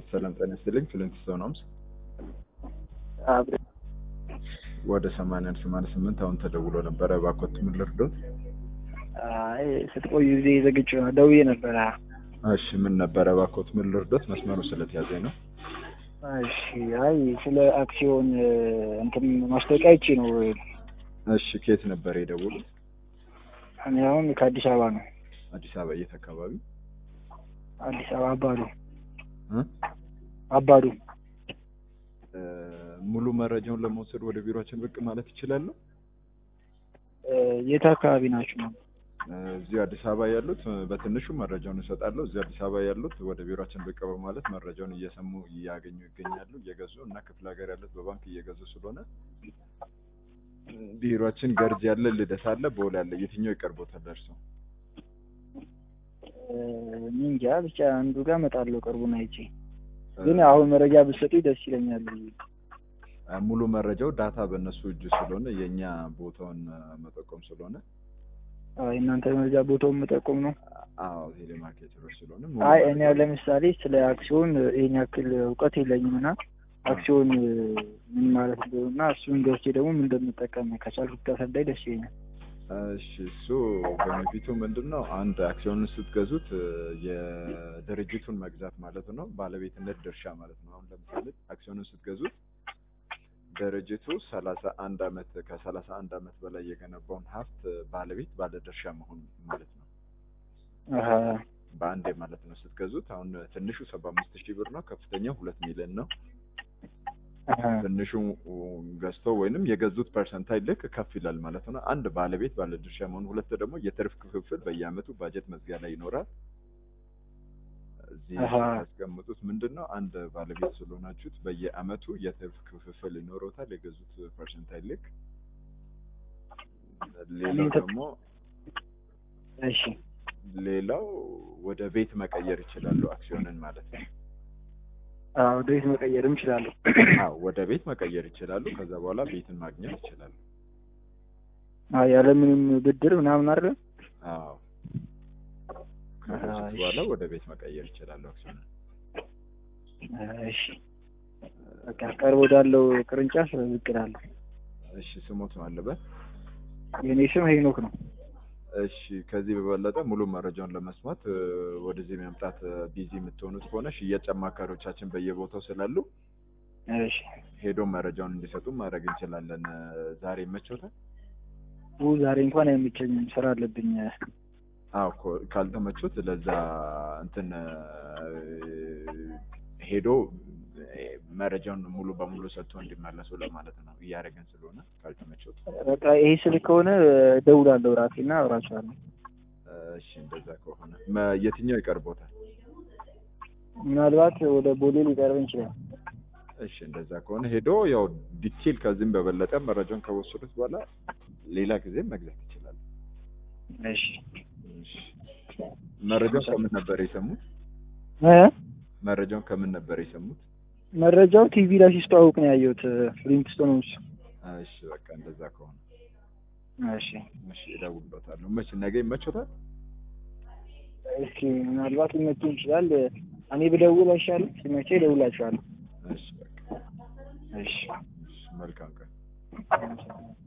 ሰላም ጤና ይስጥልኝ። ፍሊንትስቶን ሆምስ አብረ ወደ ሰማንያ አንድ ሰማንያ ስምንት አሁን ተደውሎ ነበረ። እባክዎት ምን ልርዶት? አይ ስትቆዩ ጊዜ ዘግቼ ነው ደውዬ ነበረ። እሺ ምን ነበረ? እባክዎት ምን ልርዶት? መስመሩ ስለተያዘኝ ነው። እሺ አይ ስለ አክሲዮን እንትን ማስታወቂያ አይቼ ነው። እሺ ከየት ነበር የደውሉት? እኔ አሁን ከአዲስ አበባ ነው። አዲስ አበባ የት አካባቢ? አዲስ አበባ አባዱ እ? አባዱ እ፣ ሙሉ መረጃውን ለመውሰድ ወደ ቢሮችን ብቅ ማለት ይችላሉ? እ፣ የት አካባቢ ናችሁ ነው? እ፣ እዚሁ አዲስ አበባ ያሉት እ፣ በትንሹ መረጃውን እሰጣለሁ። እዚሁ አዲስ አበባ ያሉት ወደ ቢሮችን ብቅ በማለት መረጃውን እየሰሙ እያገኙ ይገኛሉ፣ እየገዙ እና ክፍለ ሀገር ያሉት በባንክ እየገዙ ስለሆነ እ፣ ቢሮችን ገርጅ ያለ፣ ልደታ አለ፣ ቦሌ አለ። የትኛው ይቀርቦታል ደርሶ? እ፣ እኔ እንጃ ብቻ አንዱ ጋር እመጣለሁ ቅርቡን አይቼ። ግን አሁን መረጃ ብትሰጡኝ ደስ ይለኛል። እ፣ ሙሉ መረጃው ዳታ በእነሱ እጅ ስለሆነ የእኛ ቦታውን እ፣ መጠቆም ስለሆነ አይ እናንተ መረጃ ቦታውን መጠቆም ነው። አዎ ቴሌማርኬተሮች ስለሆነ ሙሉ አይ እኔ መረጃው- ለምሳሌ ስለ አክሲዮን ይሄን ያክል እውቀት የለኝም እና አክሲዮን ምን ማለት እንደሆነ እና እሱን ገዝቼ ደግሞ ምን እንደምጠቀም ከቻልኩ ብታስረዳኝ ደስ ይለኛል። እሺ እሱ በፊቱ ምንድን ነው አንድ አክሲዮንን ስትገዙት እ፣ የድርጅቱን መግዛት ማለት ነው፣ ባለቤትነት ድርሻ ማለት ነው። አሁን ለምሳሌ አክሲዮንን ስትገዙት ድርጅቱ ሰላሳ አንድ አመት ከሰላሳ አንድ አመት በላይ የገነባውን ሀብት ባለቤት ባለድርሻ መሆን ማለት ነው። አሀ በአንዴ ማለት ነው ስትገዙት። አሁን ትንሹ ሰባ አምስት ሺህ ብር ነው፣ ከፍተኛው ሁለት ሚሊዮን ነው። አሀ ትንሹ ገዝቶ ወይንም የገዙት ፐርሰንታይል ልክ ከፍ ይላል ማለት ነው። አንድ ባለቤት ባለድርሻ መሆን፣ ሁለት ደግሞ የትርፍ ክፍፍል በየአመቱ ባጀት መዝጊያ ላይ ይኖራል። እዚህ አሃ። ያስቀምጡት ምንድን ነው አንድ ባለቤት ስለሆናችሁት በየአመቱ የትርፍ ክፍፍል ይኖረውታል የገዙት ፐርሰንታይል ልክ። ሌላው እኔ ተ- ደግሞ እሺ ሌላው ወደ ቤት መቀየር ይችላሉ አክሲዮንን ማለት ነው። አዎ ወደ ቤት መቀየርም እችላለሁ። አዎ ወደ ቤት መቀየር ይችላሉ። ከዛ በኋላ ቤትን ማግኘት ይችላሉ። አዎ ያለምንም ብድር ምናምን አይደል? አዎ ከገዙት አይ። በኋላ ወደ ቤት መቀየር ይችላሉ አክሲዮንን። እሺ በቃ ቀርቦ ወዳለው ቅርንጫፍ ብቅ እላለሁ። እሺ ስሞት ነው አለበት። የኔ ስም ሄኖክ ነው። እሺ ከዚህ በበለጠ ሙሉ መረጃውን ለመስማት እ፣ ወደዚህ መምጣት እ፣ ቢዚ የምትሆኑት ከሆነ ሽያጭ አማካሪዎቻችን በየቦታው ስላሉ እሺ ሄዶ መረጃውን እንዲሰጡ ማድረግ እንችላለን። እ፣ ዛሬ ይመቾታል? ኡ ዛሬ እንኳን አይመቸኝም፣ ስራ አለብኝ። አዎ እኮ ካልተመቾት ለዛ እንትን እ፣ ሄዶ እ፣ መረጃውን ሙሉ በሙሉ ሰጥቶ እንዲመለሱ ለማለት ነው እያደረገን ስለሆነ ካልተመቾት በቃ ይሄ ስልክ ከሆነ እደውላለሁ ራሴና እራሳለሁ። እሺ እንደዛ ከሆነ መ- የትኛው ይቀርቦታል? ምናልባት ወደ ቦሌ ሊቀርብ ይችላል። እሺ እንደዛ ከሆነ ሄዶ ያው ዲቴል ከዚህም በበለጠ መረጃውን ከወሰዱት በኋላ ሌላ ጊዜ መግዛት ይችላል። እሺ እሺ መረጃውን ከምን ነበር የሰሙት? እ መረጃውን ከምን ነበር የሰሙት? መረጃው ቲቪ ላይ ሲስተዋውቅ ነው ያየሁት። ፍሊንትስቶን ሆምስ። እሺ በቃ እንደዛ ከሆነ እሺ እሺ እደውልበታለሁ። መቼ ነገ ይመቾታል? እስኪ ምናልባት ሊመቸኝ ይችላል። እኔ ብደውል አይሻልም? ሲመቼ እደውላችኋለሁ። እሺ በቃ እሺ እሺ መልካም ቀን።